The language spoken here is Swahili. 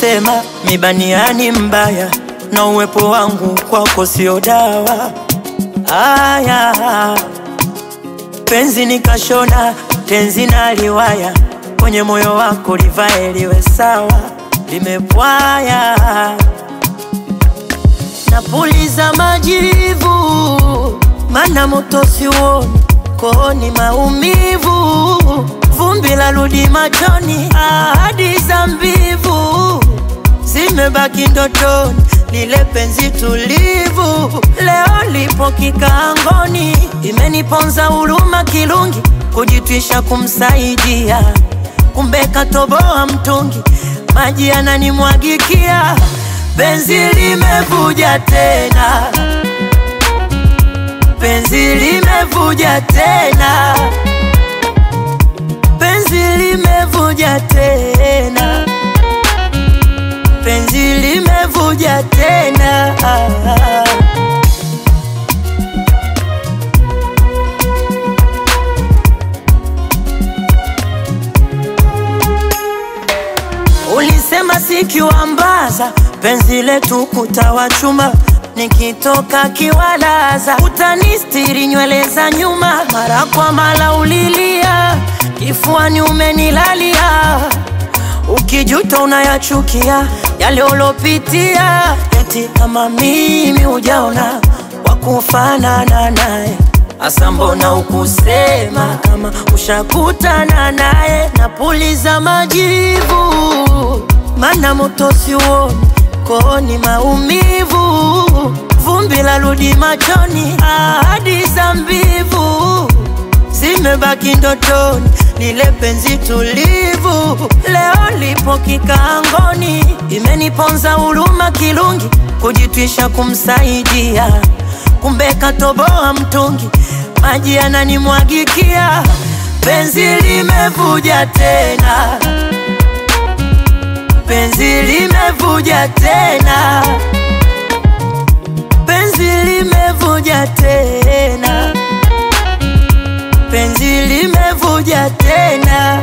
Walisema mibaniani mbaya na uwepo wangu kwako sio dawa. Aya, penzi nikashona tenzi na liwaya kwenye moyo wako livae liwe sawa, limepwaya napuliza majivu, mana moto siuoni, kooni maumivu, vumbi la rudi machoni, ahadi za mbivu zimebaki ndotoni, lile penzi tulivu leo lipo kikaangoni, imeniponza huruma kirungi, kujitwisha kumsaidia, kumbe katoboa mtungi, maji yananimwagikia, penzi limevuja tena, penzi limevuja tena, penzi limevuja tena, penzi limevuja tena. Ulisema sikiwambaza penzi letu kutawa chuma, nikitoka kiwalaza utanistiri nywele za nyuma. Mara kwa mara ulilia, kifuani umenilalia, ukijuta unayachukia yale ulopitia, eti kama mimi hujaona wakufanana naye Asa mbona ukusema kama ushakutana naye? Napuliza majivu, mana moto siuoni, kooni maumivu, vumbi la rudi machoni, ahadi za mbivu zimebaki ndotoni, lile penzi tulivu leo lipo kikaangoni, imeniponza huruma kirungi, kujitwisha kumsaidia, kumbe katoboa mtungi maji yananimwagikia, penzi limevuja tena, penzi limevuja tena, penzi limevuja tena, penzi limevuja tena.